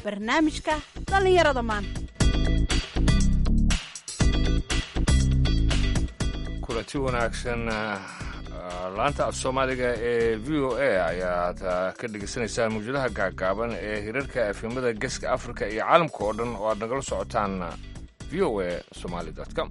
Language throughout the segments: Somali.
barnaamijka dhallinyarada maanta kulanti wanaagsan laanta af soomaaliga ee v o a ayaad ka dhegaysanaysaan mawjadaha gaagaaban ee hirarka efemada geeska afrika iyo caalamka oo dhan oo aad nagala socotaan v o a somaali com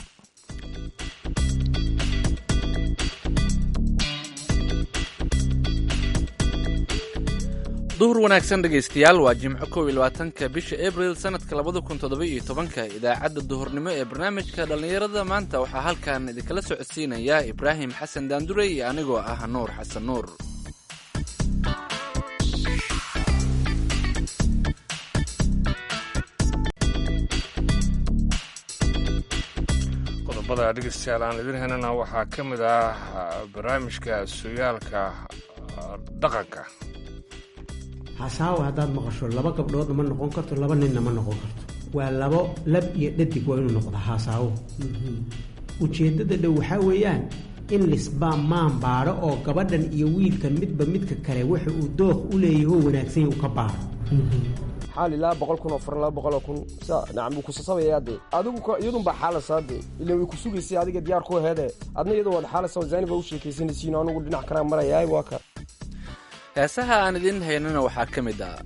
duhur wanaagsan dhegaystayaal waa jimco kow iyo labaatanka bisha abril sannadka labada kun toddoba iyo tobanka idaacadda duhurnimo ee barnaamijka dhallinyarada maanta waxaa halkan idinkala socodsiinaya ibraahim xasan daandure iyo anigoo ah nuur xasan nuur qodobada dhegeystayaal aan idin helana waxaa ka mid ah barnaamijka sooyaalka dhaqanka hasaawa haddaad maqasho laba gabdhoodna ma noqon karto laba ninna ma noqon karto waa labo lab iyo dhadig waa inuu noqda hasaawo ujeeddada dhow waxaa weeyaan in lisbaa maan baadho oo gabadhan iyo wiilkan midba midka kale waxa uu dooq u leeyaho wanaagsan uu ka baaro xaal ilaa boqol kun oo far laba boqol oo kun sa nacam wuu kusasabayaa dee adigu iyadunbaa xaalasaa dee ila way ku sugaysay adiga diyaar ku heede adna iyadoo waad xaalasa zaaniba u sheekaysanaysiin anugu dhinac kanaa marayaay waa ka heesaha aan idiin haynana waxaa ka mid ah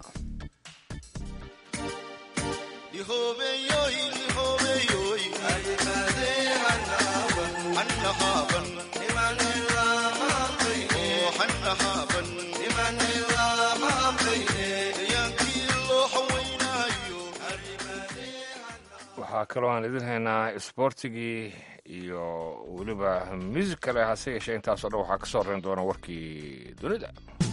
waxaa kaloo aan idin haynaa isboortigii iyo weliba muusig kale hase yeeshee intaasoo dhan waxaa ka soo horeyn doona warkii dunida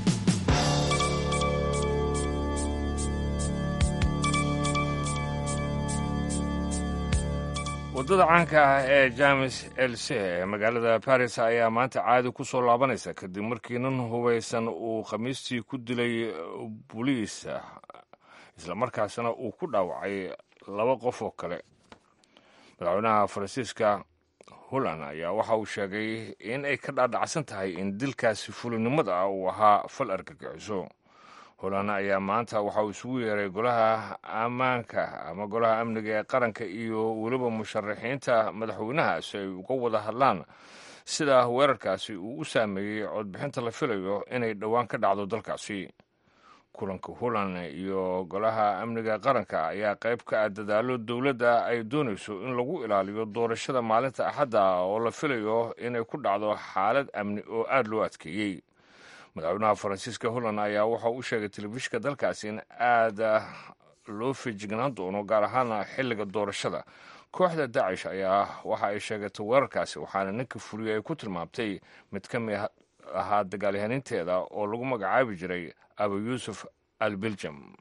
waddada caanka ah ee james else ee magaalada baris ayaa maanta caadi ku soo laabanaysa kadib markii nin hubaysan uu khamiistii ku dilay boliis islamarkaasna uu ku dhaawacay laba qof oo kale madaxweynaha faransiiska holland ayaa waxa uu sheegay in ay ka dhaadhacsan tahay in dilkaasi fulinimada ah uu ahaa fal argagixiso holland ayaa maanta waxa uu isugu yeeray golaha ammaanka ama golaha amniga ee qaranka iyo weliba musharaxiinta madaxweynaha si ay uga wada hadlaan sida weerarkaasi uu u saameeyey codbixinta la filayo inay dhowaan ka dhacdo dalkaasi kulanka holland iyo golaha amniga qaranka ayaa qayb ka ah dadaalo dowladda ay doonayso in lagu ilaaliyo doorashada maalinta axadda oo la filayo inay ku dhacdo xaalad amni oo aada loo adkeeyey madaxweynaha faransiiska holland ayaa waxa u sheegay telefishinka dalkaasi in aada loo feejignaan doono gaar ahaan xilliga doorashada kooxda dacish ayaa waxa ay sheegatay weerarkaasi waxaana ninka fuliyay ay ku tilmaamtay mid ka mid ahaa dagaalyahaninteeda oo lagu magacaabi jiray abu yuusuf al biljam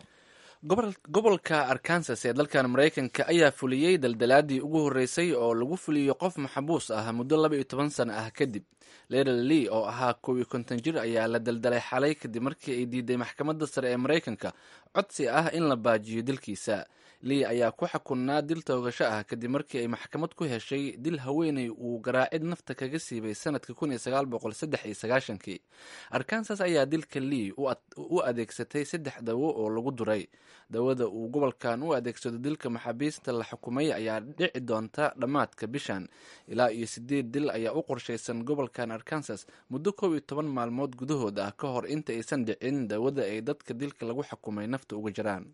gobolka arkansas ee dalkan maraykanka ayaa fuliyey daldalaadii ugu horreysay oo lagu fuliyo qof maxbuus ah muddo laba iyo toban sano ah kadib leral lee oo ahaa kow iyo konton jir ayaa la daldalay xalay kadib markii ay diiday maxkamadda sare ee maraykanka codsi ah in la baajiyo dilkiisa lee ayaa ku xukunnaa dil toogasho ah kadib markii ay maxkamad ku heshay dil haweeney uu garaacid nafta kaga siibay sanadka kun iyo sagaal boqol saddex iyo sagaashankii arkansas ayaa dilka lee u adeegsatay saddex dawo oo lagu duray dawada uu gobolkan u adeegsado dilka maxaabiista la xukumay ayaa dhici doonta dhammaadka bishan ilaa iyo sideed dil ayaa u qorshaysan gobolkan arkansas muddo kow iyo toban maalmood gudahood ah ka hor inta aysan dhicin dawada ay dadka dilka lagu xukumay nafta uga jiraan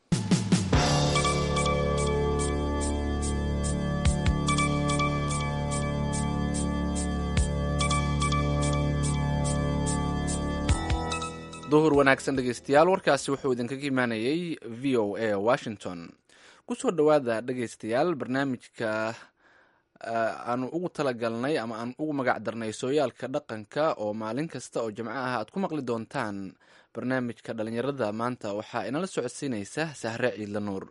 duhur wanaagsan dhegeystayaal warkaasi wuxuu idinkaga imaanayay v o a washington kusoo dhowaada dhegeystayaal barnaamijka aanu ugu talagalnay ama aan ugu magac darnay sooyaalka dhaqanka oo maalin kasta oo jimco ah aad ku maqli doontaan barnaamijka dhalinyarada maanta waxaa inala socodsiinaysa sahre ciidla nuur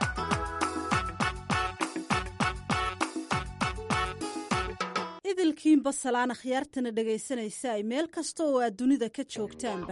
idilkii dhammaantiinba salaan akhyaartana dhegaysanaysa ay meel kasta oo aad dunida ka joogtaanba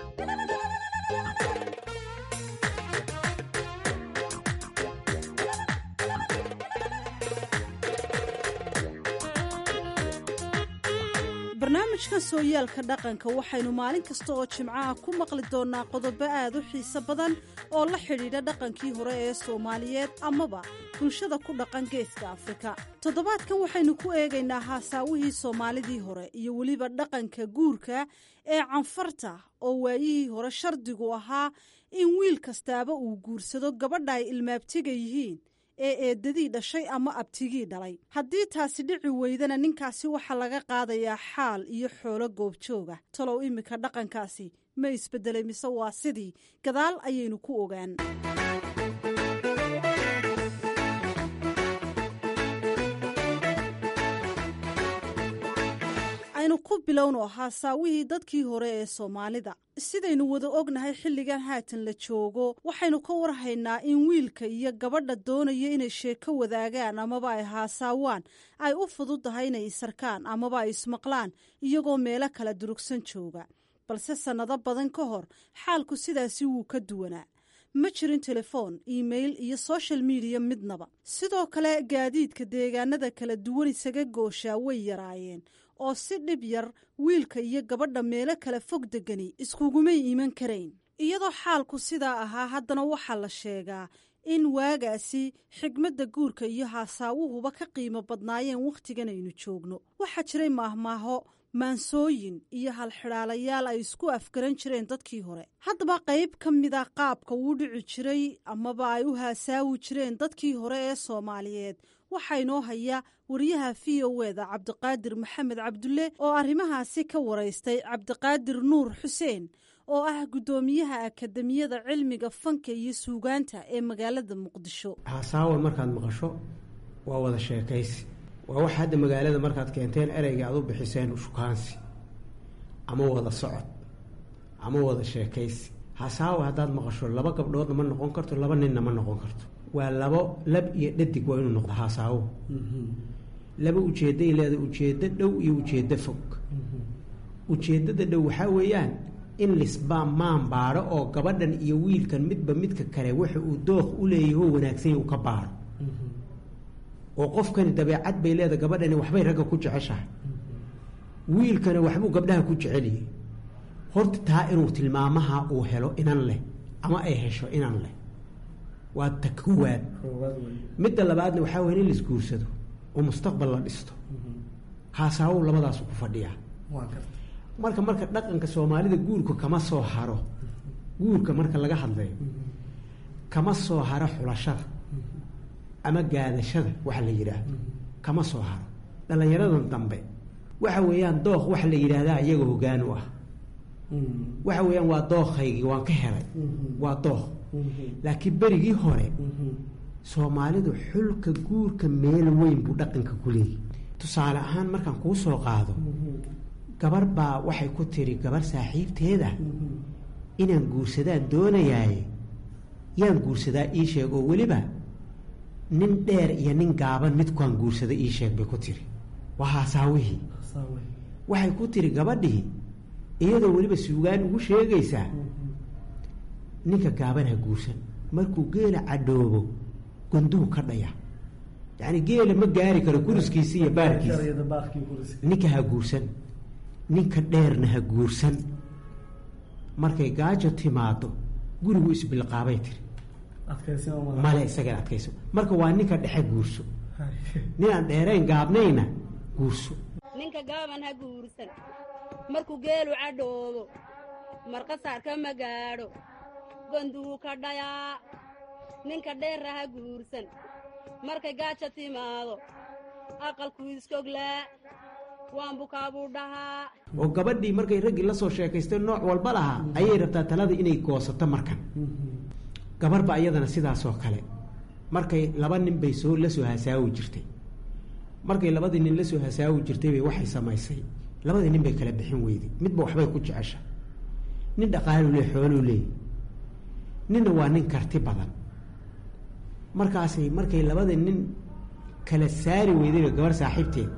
barnaamijkan sooyaalka dhaqanka waxaynu maalin kasta oo jimcaha ku maqli doonnaa qodobo aad u xiiso badan oo la xidhiidha dhaqankii hore ee soomaaliyeed amaba bulshada ku dhaqan geeska afrika toddobaadkan waxaynu ku eegaynaa haasaawihii soomaalidii hore iyo weliba dhaqanka guurka ee canfarta oo waayihii hore shardigu ahaa in wiil kastaaba uu guursado gabadha ay ilmaabtiga yihiin ee eedadii dhashay ama abtigii dhalay haddii taasi dhici weydana ninkaasi waxaa laga qaadayaa xaal iyo xoolo goobjooga talow iminka dhaqankaasi ma isbedelay mise waa sidii gadaal ayaynu ku ogaan aynu ku bilowno haasaawihii dadkii hore ee soomaalida sidaynu wada ognahay xilligan haatan la joogo waxaynu ka warhaynaa in wiilka iyo gabadha doonaya inay sheeko wadaagaan amaba ay haasaawaan ay u fududahay inay isarkaan amaba ay ismaqlaan iyagoo meelo kala durugsan jooga balse sannado badan ka hor xaalku sidaasi wuu ka duwanaa ma jirin telefoon iimail iyo soshal midiya midnaba sidoo kale gaadiidka deegaanada kala duwan isaga gooshaa way yaraayeen oo si dhib yar wiilka iyo gabadha meelo kala fog degani iskugumay iman karayn iyadoo xaalku sidaa ahaa haddana waxaa la sheegaa in waagaasi xigmadda guurka iyo haasaawuhuba ka qiimo badnaayeen wakhtigan aynu joogno waxaa jiray maahmaaho maansooyin iyo halxidhaalayaal ay isku afgaran jireen dadkii hore haddaba qayb ka mida qaabka uu dhici jiray amaba ay u haasaawi jireen dadkii hore ee soomaaliyeed waxaa inoo haya wariyaha v o eda cabdiqaadir maxamed cabdulle oo arrimahaasi ka waraystay cabdiqaadir nuur xuseen oo ah guddoomiyaha akademiyada cilmiga fanka iyo suugaanta ee magaalada muqdisho haasaawan markaad maqasho waa wada sheekaysi waa wax hadda magaalada markaad keenteen ereyga aad u bixiseen shukaansi ama wada socod ama wada sheekaysi hasaawa haddaad maqasho laba gabdhoodna ma noqon karto laba ninna ma noqon karto waa labo lab iyo dhadig waa inuu noqdo hasaawo laba ujeedday leeda ujeeddo dhow iyo ujeeddo fog ujeeddada dhow waxaa weeyaan in lisbaa maan baadho oo gabadhan iyo wiilkan midba midka kale waxa uu dooq u leeyaho wanaagsan uu ka baadho oo qofkani dabeecad bay leeda gabadhani waxbay ragga ku jeceshahay wiilkana waxbuu gabdhaha ku jeceliyey horta taa inuu tilmaamaha uu helo inan leh ama ay hesho inan leh waa ta koowaad midda labaadna waxaa weya in laisguursado oo mustaqbal la dhisto haasaawow labadaasu ku fadhiyaa marka marka dhaqanka soomaalida guurka kama soo haro guurka marka laga hadlayo kama soo haro xulashada ama gaadashada waxa la yidhaahdo kama soo haro dhallinyaradan dambe waxa weeyaan dooq waxa la yidhaahdaa iyaga hoggaan u ah waxa weeyaan waa dooqaygii waan ka helay waa dooq laakiin berigii hore soomaalidu xulka guurka meel weyn buu dhaqanka ku leeyahy tusaale ahaan markaan kuu soo qaado gabar baa waxay ku tiri gabar saaxiibteeda inaan guursadaan doonayaaye yaan guursadaa ii sheeg oo weliba nin dheer iyo nin gaaban midkuaan guursada ii sheeg bay ku tiri waa haasaawihii waxay ku tiri gabadhii iyadoo weliba suugaan ugu sheegaysaa ninka gaaban ha guursan markuu geela cadhoobo gonduhu ka dhaya yacni geela ma gaari karo kuriskiisi iyo baarkiisa ninka ha guursan ninka dheerna ha guursan markay gaajo timaado gurigu isbilqaabay tiri male isagan adkayso marka waa ninka dhexe guurso nin aan dheerayn gaabnayna guurso ninka gaaban ha guursan markuu geelu cadhoobo marqasaarka ma gaadho gonduhu ka dhayaa ninka dheerra ha guursan markay gaaja timaado aqalku iskoglaa waan bukaabuu dhahaa oo gabadhii markay raggii la soo sheekaystay nooc walba lahaa ayay rabtaa talada inay goosato markan gabarba iyadana sidaasoo kale markay laba nin bay soo la soo hasaawi jirtay markay labadii nin la soo hasaawi jirtay bay waxay samaysay labadii nin bay kala bixin weyday midba waxbay ku jecesha nin dhaqaaluu leey xooluu leey ninna waa nin karti badan markaasay markay labada nin kala saari weydayba gabar saaxiibteed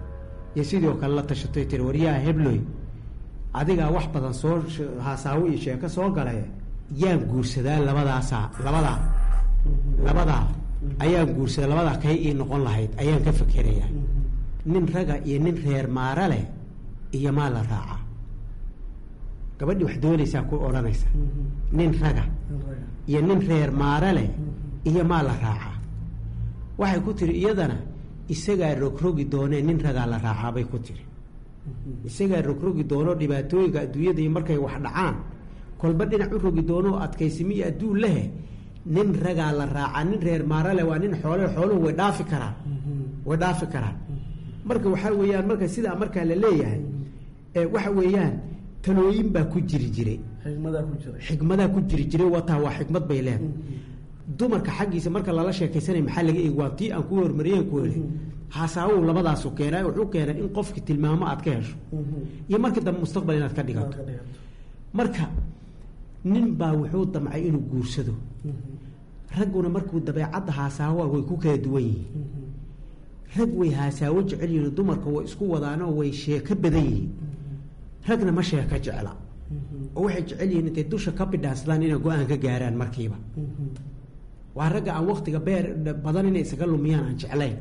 iyo sidoo kale la tashatay tiri waryaha hebloy adigaa wax badan soo haasaawo iyo sheeko soo galay yaan guursadaa labadaasaa labadaa labadaa ayaan guursadaa labadaa kay ii noqon lahayd ayaan ka fakerayaa nin raga iyo nin reer maara leh iyo maa la raacaa gabadhii wax doonaysaa ku odhanaysa nin raga iyo nin reer maara leh iyo maa la raacaa waxay ku tiri iyadana isagaa rogrogi doonee nin ragaa la raacaabay ku tiri isagaa rogrogi doono dhibaatooyinka adduunyada iyo markay wax dhacaan kolba dhinac u rogi doono adkaysimi iyo adduun lehe nin ragaa la raacaa nin reer maara leh waa nin xoole xooluhu way dhaafi karaan way dhaafi karaan marka waxaa weeyaan marka sidaa markaa la leeyahay waxa weeyaan talooyin baa ku jiri jiray xikmadaa ku jiri jiray wataa waa xikmad bay leedahay dumarka xaggiisa marka lala sheekaysanay maxaa laga eegi waa tii aan ku hormariyeen ku eli haasaawow labadaasu keenay wuxuu keenay in qofki tilmaamo aad ka hesho iyo markii dambe mustaqbal inaad ka dhigato marka nin baa wuxuu damcay inuu guursado ragguna markuu dabeecadda haasaawoa way ku kala duwan yihiin rag way haasaawo jecel yihiin dumarka way isku wadaanoo way sheeko badan yihiin ragna ma sheeko jecla oo waxay jecel yihiin intay dusha ka bidhaansadaan inay go-aan ka gaaraan markiiba waa ragga aan waktiga beer badan inay isaga lumiyaan aan jeclayn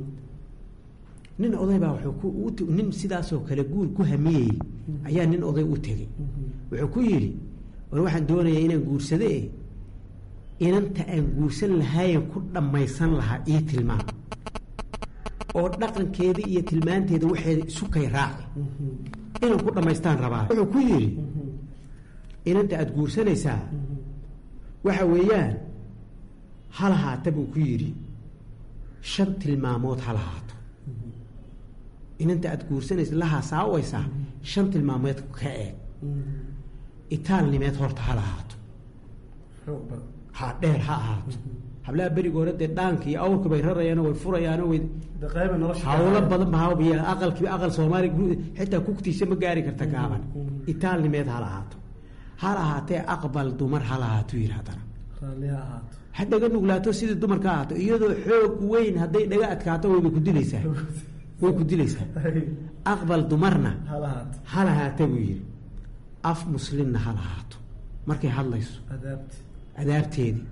nin oday baa wuxuu ku nin sidaasoo kale guur ku hamiyeyey ayaa nin oday u tegey wuxuu ku yidhi war waxaan doonayaa inaan guursade e inanta aan guursan lahaayen ku dhammaysan lahaa ii tilmaam oo dhaqankeeda iyo tilmaanteeda waxeeda isu kay raaci inaan ku dhammaystaan rabaa wuxuu ku yidhi inanta aada guursanaysaa waxa weeyaan ha lahaata buu ku yidhi shan tilmaamood ha lahaato inanta aada guursanaysa lahaa saawaysaa shan tilmaamood ka eeg itaalnimeed horta ha lahaato ha dheer ha ahaato hablaha beriga hore dee dhaanka iyo awrka bay rarayaano way furayaano way hawlo badan bahabiya aqalkii aqal soomaaliya xitaa kugtiisa ma gaari karta gaaban itaalnimeed ha lahaato ha lahaatee aqbal dumar ha lahaato yidhi haddana ha dhaga nuglaato sidii dumarka ahaato iyadoo xoog weyn hadday dhaga adkaato wayba ku dilaysaa way ku dilaysaa aqbal dumarna ha lahaata buu yidhi af muslimna ha lahaato markay hadlayso adaabteedii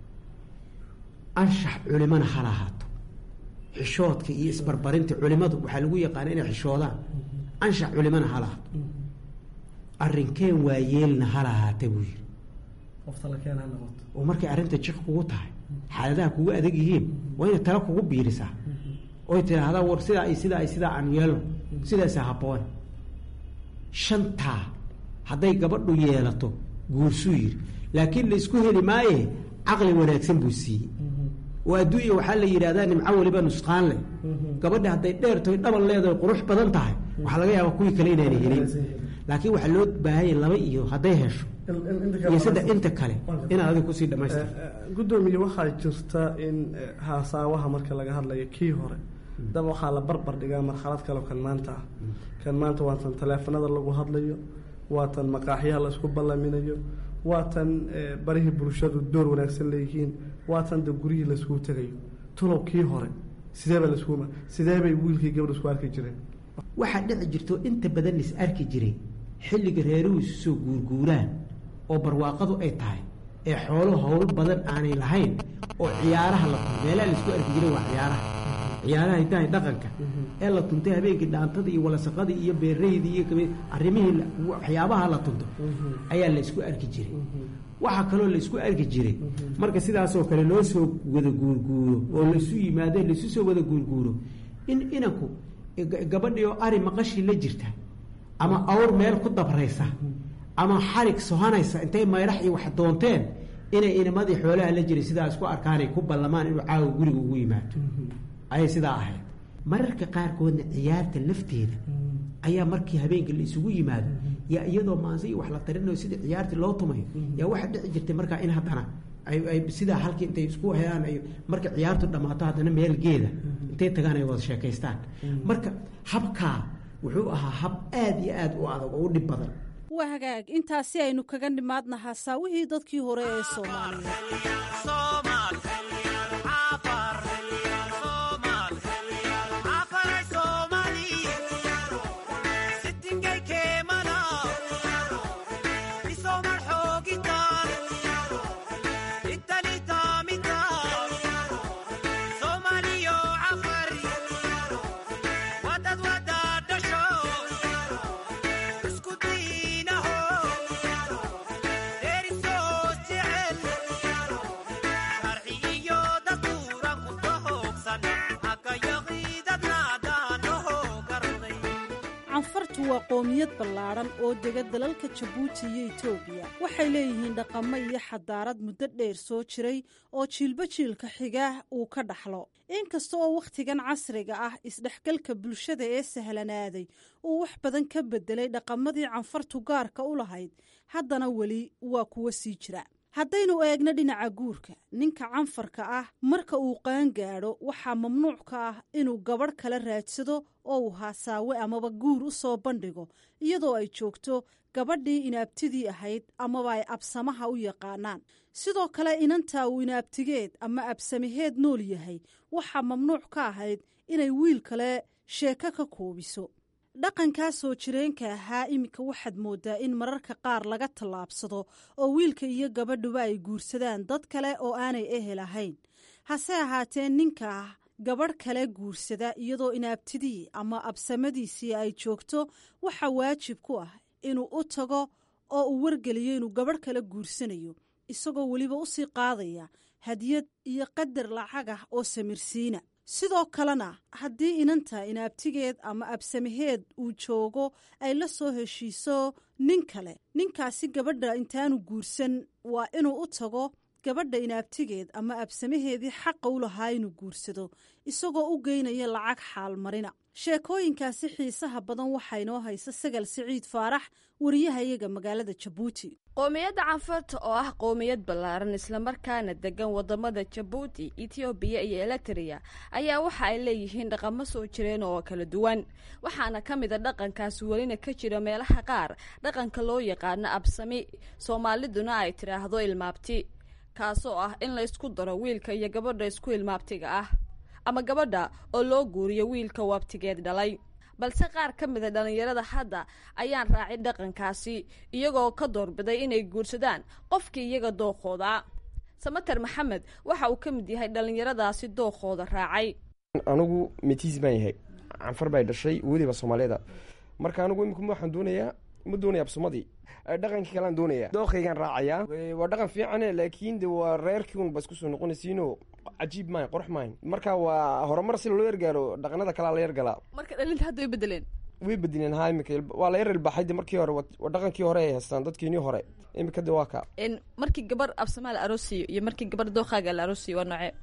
anshax culimana ha lahaato xishoodka iyo isbarbarinta culimadu waxaa lagu yaqaana inay xishoodaan anshax culimana ha lahaato arrinkeen waayeelna ha lahaata buu yidhi oo markay arrinta jiq kugu tahay xaaladaha kugu adag yihiin waa inay tala kugu biirisaa oy tidhaahdaa war sidaa iyo sidaa iyo sidaa aan yeelno sidaasa habboon shantaa hadday gabadhu yeelato guursuu yidhi laakiin la isku heli maaye caqli wanaagsan buu siiyey oo adduunya waxaa la yidhahdaa nimco weliba nusqaan leh gabadha hadday dheertoy dhabal leedahay qurux badan tahay waxaa laga yaabaa kuwii kale inaana helin laakiin waxaa loo baahanya laba iyo hadday hesho iyo saddex inta kale inaad adig kusii dhamaystir guddoomiye waxaa jirta in haasaawaha marka laga hadlayo kii hore daba waxaa la barbar dhigaa marxalad kaleo kan maanta ah kan maanta waatan taleefanada lagu hadlayo waatan maqaaxyaha la isku ballaminayo waatan barihii bulshadu door wanaagsan leeyihiin waatan da guryihii laiskugu tegayo tulow kii hore sideeba lasku sidee bay wiilkii gabadh isku arki jireen waxaa dhici jirto inta badan is arki jiray xilliga reeruhu isu soo guurguuraan oo barwaaqadu ay tahay ee xoolo howl badan aanay lahayn oo ciyaaraha la tunto meelaha laisku arki jiray waa ciyaaraha ciyaaraha intahay dhaqanka ee la tuntay habeenkii dhaantada iyo walasaqadii iyo beeraydii iyo arrimihii waxyaabaha la tunto ayaa la isku arki jiray waxaa kaloo la isku arki jiray marka sidaasoo kale loo soo wada guurguuro oo laisu yimaado laisu soo wada guurguuro in inanku gabadhii oo ari maqashii la jirta ama awr meel ku dabraysa ama xarig sohanaysa intay mayrax iyo wax doonteen inay inamadii xoolaha la jiray sidaa isku arkaanay ku ballamaan inuu caawa guriga ugu yimaado ayay sidaa ahayd mararka qaarkoodna ciyaarta lafteeda ayaa markii habeenkii la isugu yimaado yaa iyadoo maanse iyo wax la tarinayo sidii ciyaartii loo tumayo yaa waxaa dhici jirtay markaa in haddana ay sidaa halkii intay isku helaan ay marka ciyaartu dhammaato haddana meel geeda intay tagaan ay wada sheekaystaan marka habkaa wuxuu ahaa hab aada iyo aada u adag oo u dhib badan waa hagaag intaasi aynu kaga nimaadna hasaawihii dadkii hore ee soomaaliya qoomiyad ballaadhan oo dega dalalka jabuuti iyo etoobiya waxay leeyihiin dhaqamo iyo xadaarad muddo dheer soo jiray oo jiilba jiilka xigaah uu ka dhaxlo inkasta oo wakhtigan casriga ah isdhexgalka bulshada ee sahlanaaday uu wax badan ka beddelay dhaqamadii canfartu gaarka u lahayd haddana weli waa kuwa sii jira haddaynu eegno dhinaca guurka ninka canfarka ah marka uu qaangaadho waxaa mamnuuc ka ah inuu gabadh kala raadsado oo uu haasaawe amaba guur u soo bandhigo iyadoo ay joogto gabadhii inaabtidii ahayd amaba ay absamaha u yaqaanaan sidoo kale inantaa uu inaabtigeed ama absamaheed nool yahay waxaa mamnuuc ka ahayd inay wiil kale sheeko ka koobiso dhaqankaa soo jireenka ahaa iminka waxaad mooddaa in mararka qaar laga tallaabsado oo wiilka iyo gabadhuba ay guursadaan dad kale oo aanay ehel ahayn hase ahaatee ninka ah gabadh kale guursada iyadoo inaabtidii ama absamadiisii ay joogto waxaa waajib ku ah inuu u tago oo uu wargeliyo inuu gabadh kale guursanayo isagoo weliba u sii qaadaya hadiyad iyo qadar lacag ah oo samirsiina sidoo kalena haddii inanta inaabtigeed ama absamaheed uu joogo ay la soo heshiiso nin kale ninkaasi gabadha intaanu guursan waa inuu u tago gabadha inaabtigeed ama absamaheedii xaqa u lahaa inuu guursado isagoo u geynaya lacag xaalmarina sheekooyinkaasi xiisaha badan waxaa inoo haysa sagal siciid faarax wariyahayaga magaalada jabuuti qoomiyadda canfarta oo ah qoomiyad ballaaran islamarkaana degan wadamada jabuuti etoobiya iyo eliteria ayaa waxa ay leeyihiin dhaqamo soo jireen oo kala duwan waxaana ka mid a dhaqankaas welina ka jira meelaha qaar dhaqanka loo yaqaano absami soomaaliduna ay tidhaahdo ilmaabti kaasoo ah in la ysku daro wiilka iyo gabadha isku ilmaabtiga ah ama gabadha oo loo guuriyo wiilka wabtigeed dhalay balse qaar ka mid a dhallinyarada hadda ayaan raacin dhaqankaasi iyagoo ka doorbiday inay guursadaan qofkii iyaga dookooda samater maxamed waxa uu ka mid yahay dhallinyaradaasi dookooda raacay anigu metiis baan yahay canfar bay dhashay weliba soomaaliyeeda marka anigu imika waxaan doonayaa ma doonaya absumadii dhaqankii kalean doonaya dookaygaan raacayaa waa dhaqan fiicane laakiin de waa reerkii un ba isku soo noqonaysiino cajiib maayn qurux maayn marka waa horumar si loo yargaaro dhaqanada kalea la yargalaa marka dhalinta hadda way bedeleen way bedeleen ha imika waa la yar ilbaxay de markii hore waa dhaqankii hore ay haystaan dadkeenii hore imika de waa ka markii gabar absamaa la aroosiyo iyo markii gabar dookaaga la aroosiyo waa noocee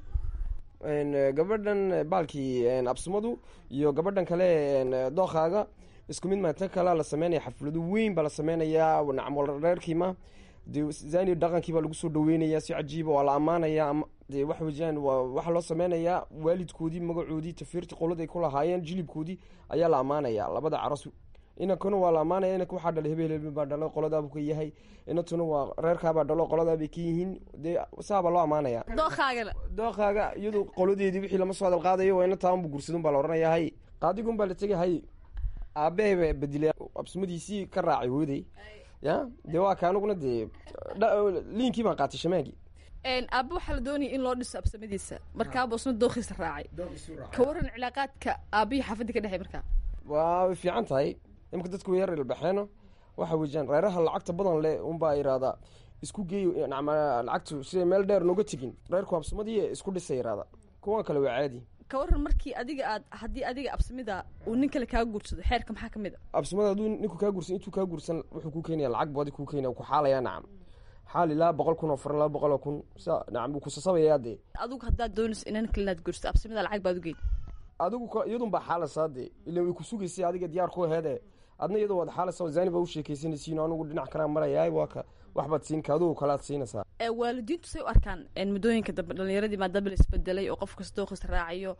gabadhan baalkii absumadu iyo gabadhan kale dookaaga isku mid maa tan kalea la sameynaya xaflado weyn baa la sameynayaa nacmol reerkiima de zani dhaqankii baa lagu soo dhaweynaya si cajiiba waa la ammaanaya de waxa weyaan waa waxaa loo sameynayaa waalidkoodii magacoodii tafiirtii qolad ay ku lahaayeen jilibkoodii ayaa la ammaanaya labada caros inankuna waa la ammaanaya inanka waxaa dhalay hebel hebel baa dhalo qoladaabu ka yahay inantuna waa reerkaabaa dhalo qoladaabay ka yihiin dee saabaa loo ammaanaya dookaagana dookaaga iyadu qoladeedii wixii lama soo hadal qaadayo waa inantaanbu gursadun baa la odhanaya hay qaadigun baa la tegay hay aabehe bedilay absumadiisii ka raacay hooday ya dee waa ka aniguna dee liinkii baan qaatay shamaagii aaba waxaa la doonaya in loo dhiso absamadiisa markaaba isna dookiisa raacay ka waran cilaaqaadka aabihii xaafadii ka dhexey markaa waa way fiican tahay imika dadku way yar ilbaxeeno waxa weeyaan reeraha lacagta badan leh unbaa iraadaa isku geey nacma lacagtu siday meel dheer nooga tegin reerku absamadii isku dhisa iraada kuwan kale waa caadi ka waran markii adiga aad haddii adiga absamida uu nin kale kaa guursado xeerka maxaa ka mid a absamada hadduu ninku kaa guursan intuu kaa guursan wuxuu ku keenaya lacag badi kuu keenaya ku xaalaya nacam xaal ilaa boqol kun oo furan laba boqol oo kun sa nacam wuu kusasabayaa dee adigu haddaad doonayso inan kale inaad guursato absamida lacag baad u geyn adigu iyadun baa xaalasaa dee ila way ku sugaysay adiga diyaar ku aheede adna iyadoo waad xaalasa zani baa u sheekaysanaysiin anigu dhinac kalaa maraya waa ka waxbaad siin ka adugu kalaad siinaysaa waalidiintu say u arkaan muddooyinka dambe dhalinyaradii maadaama la isbedelay oo qof kasta dooqis raacayo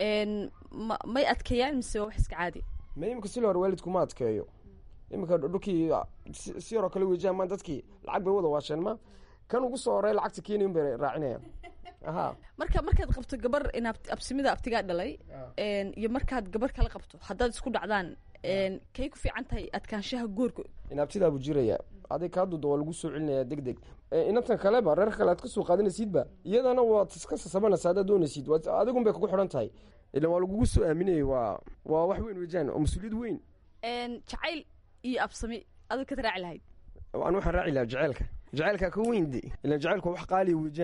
ma may adkeeyaan mise waa wax iska caadi ma imika si hore waalidku ma adkeeyo imika dhulkii si yaroo kale weejaan ma dadkii lacag bay wada waasheen ma kan ugu soo horey lacagta keenayn bay raacinayaan aha marka markaad qabto gabar in absimida abtigaa dhalay iyo markaad gabar kala qabto haddaad isku dhacdaan kay ku fiican tahay adkaanshaha goorka inaabtidaabu jiraya adig kaa duda waa lagu soo celinaya deg deg inantan kaleba reer kale aad ka soo qaadanaysidba iyadana waad iska sasabanaysa haddaad doonaysid adigun bay kugu xidhan tahay ilan waa lagugu soo aaminayay waa waa wax weyn wejaan oo mas-uuliyad weyn jacayl iyo absami adug kad raaci lahayd an waxaan raaci lahaa jaceylka jaceylka ka weyn de ilan jaceylku wax qaaliya wejaan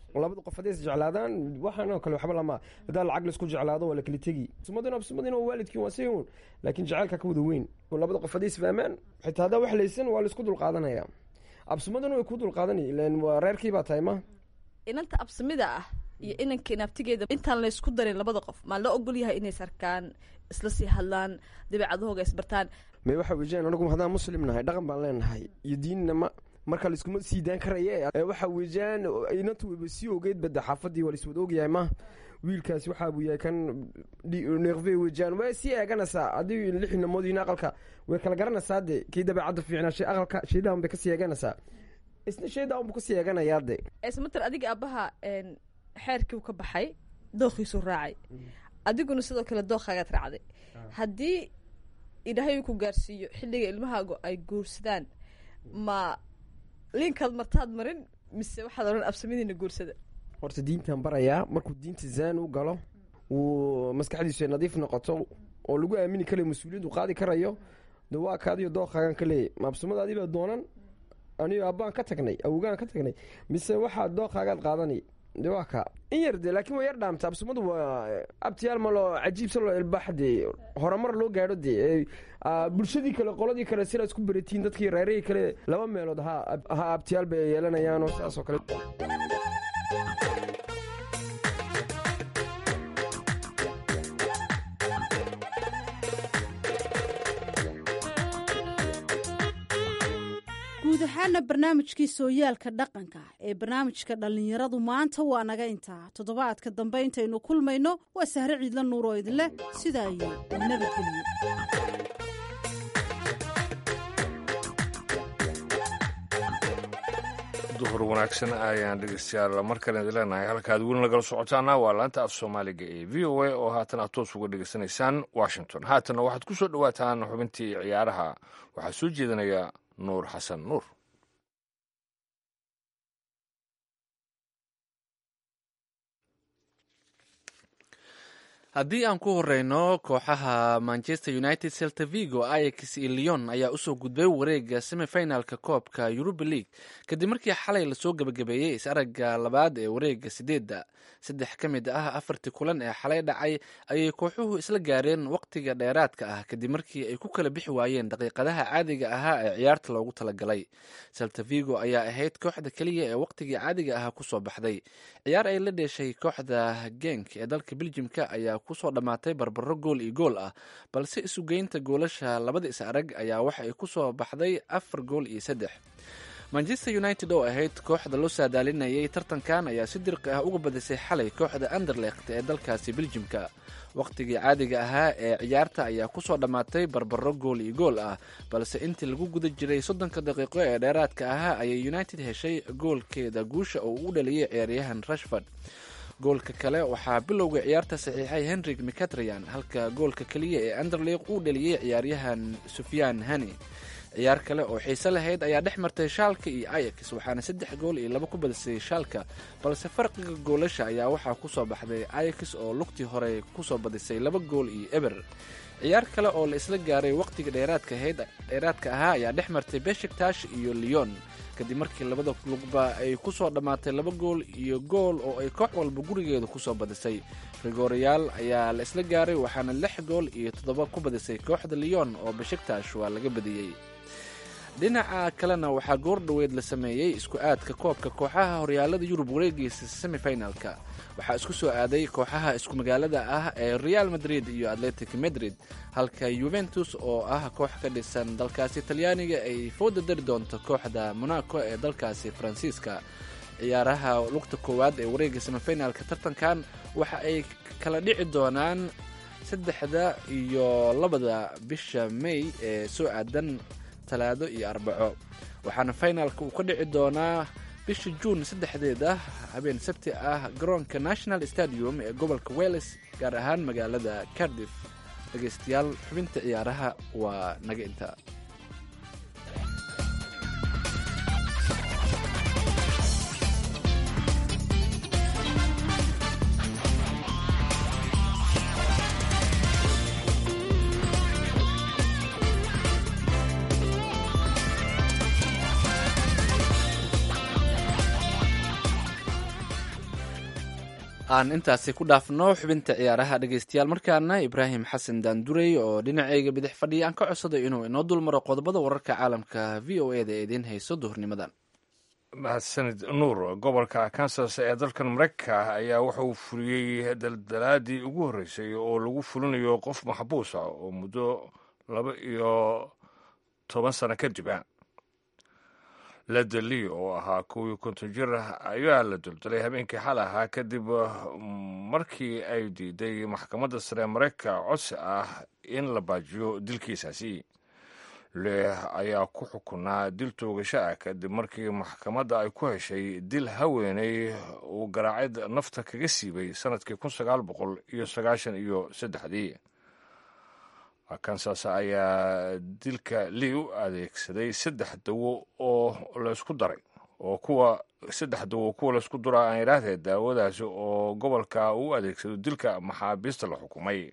labada qof hadday is jeclaadaan waxaan oo kale waxba lama haddaa lacag laisku jeclaado waa la kala tegi absumadina absumadina waa waalidkiin waa sayun laakiin jacaylka ka wada weyn labada qof hadday isfahmaan xitaa haddaa wax laysan waa laisku dulqaadanaya absumadina way ku dulqaadanay ilan waa reerkii baa tahay ma inanta absamida ah iyo inanka inaabtigeeda intaan laysku darin labada qof maa loo ogol yahay inay sarkaan isla sii hadlaan dabeecadahooga isbartaan may waxa weejaan anagu haddaan muslim nahay dhaqan baan leenahay iyo diinna ma marka laiskuma sii daan karaya waxa weejaan inantu wayba sii ogeyd bada xaafadii waa laiswada ogyahay ma wiilkaasi waxaa buu yahay kan neeqve weejaan way sii eeganaysaa haddii lix namoodiin aqalka way kala garanaysaa de kii dabeecadda fiicnaa shay aqalka shaydahan bay kasii eeganaysaa isna shaydahan buu kasii eeganayaa de esmater adiga aabbaha xeerkiiu ka baxay dookhiisuu raacay adiguna sidoo kale dookhaagaad raacday haddii ilaahay uu ku gaarsiiyo xilliga ilmahaagu ay guursadaan ma liinkaad martaad marin mise waxaad odhan absamidiina guursada horta diintaan barayaa markuu diinta zaan u galo wuu maskaxdiisu ay nadiif noqoto oo lagu aamini karayo mas-uuliyaddu qaadi karayo de waa kaadiyo dookhaagan ka leeyay ma absamadaadii baa doonan anigo abbaan ka tagnay awogaan ka tagnay mise waxaa dookhaagaad qaadanay de waa kaa in yar de laakiin waa yar dhaamta absumadu waa abtiyaal malo cajiibsa loo ilbaax de horumar loo gaadho de bulshadii kale qoladii kale sidaa isku beratiin dadkii reerihii kale laba meelood ha ha abtiyaal bay yeelanayaanoo sidaas oo kale guud ahaana barnaamijkii sooyaalka dhaqanka ee barnaamijka dhallinyaradu maanta waa naga intaa toddobaadka dambe intaynu kulmayno waa sahre ciidla nuur oo idinleh sidaa iyo nabadgelyo duhur wanaagsan ayaan dhegeystayaal mar kale idin leenahay halkaad weli nagala socotaana waa laanta af soomaaliga ee v o a oo haatan aad toos uga dhegeysanaysaan washington haatanna waxaad ku soo dhowaataan xubintii ciyaaraha waxaa soo jeedinaya nuur xasan nuur haddii aan ku horeyno kooxaha manchester united celta vigo ayax iyo leon ayaa usoo gudbay wareega semifinalka koobka yuruba league kadib markii xalay lasoo gebagabeeyey is-aragga labaad ee wareega sideedda saddex ka mid ah afartii kulan ee xalay dhacay ayay kooxuhu isla gaareen waqtiga dheeraadka ah kadib markii ay ku kala bixi waayeen daqiiqadaha caadiga ahaa ee ciyaarta loogu talagalay celta vigo ayaa ahayd kooxda keliya ee waqtigii caadiga ahaa kusoo baxday ciyaar ay la dheeshay kooxda genk ee dalka beljimka ayaa kusoo dhammaatay barbaro gool iyo gool ah balse isugeynta goolasha labada is arag ayaa waxa ay kusoo baxday afar gool iyo saddex manchester united oo ahayd kooxda loo saadaalinayay tartankan ayaa si dirqi ah uga badisay xalay kooxda anderlecht ee dalkaasi beljimka waqtigii caadiga ahaa ee ciyaarta ayaa kusoo dhammaatay barbaro gool iyo gool ah balse intii lagu guda jiray soddonka daqiiqo ee dheeraadka ahaa ayay united heshay goolkeeda guusha oo uu dhaliyay ciyaaryahan rashford goolka kale waxaa bilowga ciyaarta saxiixay henrik mcatrian halka goolka keliya ee anderleq uu dhaliyey ciyaaryahan sufyaan hani ciyaar kale oo xiise lahayd ayaa dhex martay shaalka iyo ayax waxaana saddex gool iyo laba ku badisay shaalka balse farqiga goolasha ayaa waxaa kusoo baxday ayax oo lugtii hore kusoo badisay laba gool iyo eber ciyaar kale oo la isla gaaray waqtiga dheeraadka ahaa ayaa dhex martay beshiktash iyo leon kadib markii labada lugba ay kusoo dhammaatay laba gool iyo gool oo ay koox walba gurigeeda kusoo badisay rigooriyaal ayaa la isla gaaray waxaana lix gool iyo toddoba ku badisay kooxda leon oo beshiktash waa laga badiyey dhinaca kalena waxaa goor dhoweed la sameeyey isku aadka koobka kooxaha horyaalada yurub wareegiisa semifinalka waxaa isku soo aaday kooxaha isku magaalada ah ee real madrid iyo atletic madrid halka yuventus oo ah koox ka dhisan dalkaasi talyaaniga ay fooda dari doonto kooxda monaco ee dalkaasi faransiiska ciyaaraha lugta koowaad ee wareega semifinalka tartankan waxa ay kala dhici doonaan saddexda iyo labada bisha may ee soo aadan talaado iyo arbaco waxaana finalka uu ka dhici doonaa bisha juun saddexdeeda habeen sabti ah garoonka national stadium ee gobolka wales gaar ahaan magaalada cardiff dhegeystayaal xubinta ciyaaraha waa naga intaa aan intaasi ku dhaafno xubinta ciyaaraha dhegeystayaal markaana ibraahim xasan daandurey oo dhinacayga bidix fadhiya aan ka codsaday inuu inoo dulmaro qodobada wararka caalamka v o eda ee idiin hayso duhurnimadan mahadsanid nuur gobolka kansas ee dalkan maraykanka ayaa wuxuu fuliyey daldalaadii ugu horreysay oo lagu fulinayo qof maxbuus ah oo muddo laba iyo toban sano kadiba ledeli oo ahaa kuwii konton jir ayaa la duldalay habeenkii xal ahaa kadib markii ay diiday maxkamadda sare maraykanka codsi ah in la baajiyo dilkiisaasi leh ayaa ku xukunaa dil toogasho ah kadib markii maxkamadda ay ku heshay dil haweeney uu garaacid nafta kaga siibay sanadkii kun sagaal boqol iyo sagaashan iyo saddexdii kansas ayaa dilka lii u adeegsaday saddex dawo oo laysku daray oo kuwa saddex dawo kuwa laysku dura aan idhaahdee daawadaasi oo gobolka uu adeegsado dilka maxaabiista la xukumay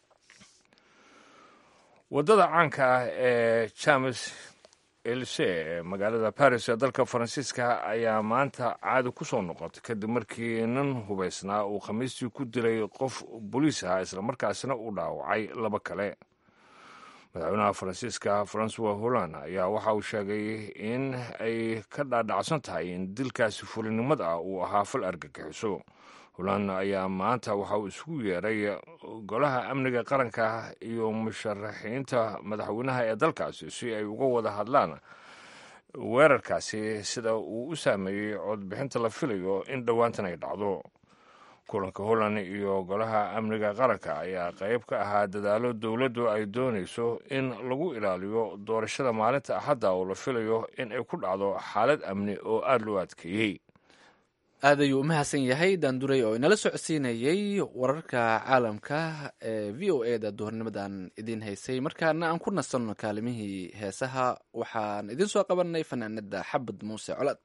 waddada caanka ah ee james else ee magaalada baris ee dalka faransiiska ayaa maanta caadi ku soo noqotay kadib markii nin hubaysnaa uu khamiistii ku dilay qof boliis ah islamarkaasina uu dhaawacay laba kale madaxweynaha faransiiska francois holland ayaa waxa uu sheegay in ay ka dhaadhacsan tahay in dilkaasi fulinimad ah uu ahaa fal argagixiso holland ayaa maanta waxa uu isugu yeeray golaha amniga qaranka iyo musharaxiinta madaxweynaha ee dalkaasi si ay uga wada hadlaan weerarkaasi sida uu u saameeyey codbixinta la filayo in dhowaantan ay dhacdo kulanka holland iyo golaha amniga qaranka ayaa qayb ka ahaa dadaalo dowladdu ay doonayso in lagu ilaaliyo doorashada maalinta axadda oo la filayo in ay ku dhacdo xaalad amni oo aada loo adkeeyey aad ayuu u mahadsan yahay daanduray oo inala socodsiinayey wararka caalamka ee v o e da duhurnimadan idiin haysay markaana aan ku nasanno kaalimihii heesaha waxaan idiin soo qabanay fanaanada xabad muuse colad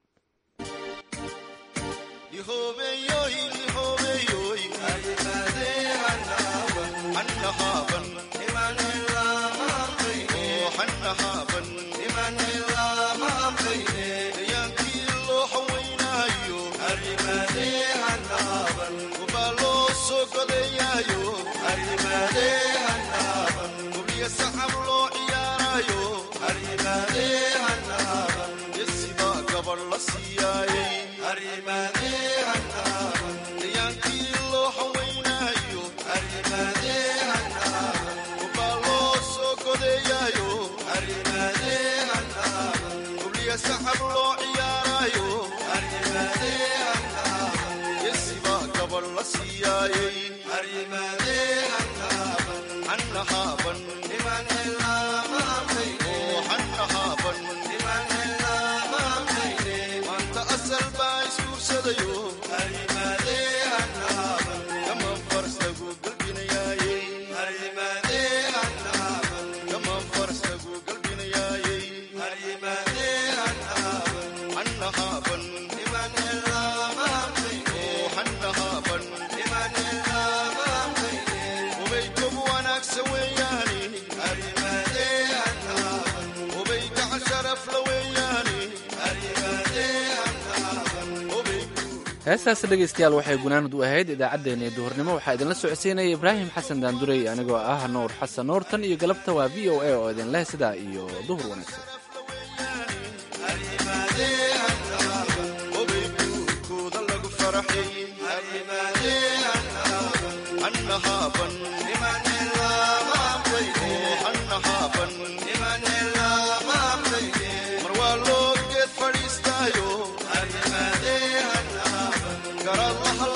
heestaasi dhegaystayaal waxay gunaanud u ahayd idaacaddeenna ee duhurnimo waxaa idinla socodsiinaya ibraahim xasan daandurey anigoo ah nuur xasan nuur tan iyo galabta waa v o a oo idin leh sidaa iyo duhur wanaagsan mar waa loo geed fadhiistaayo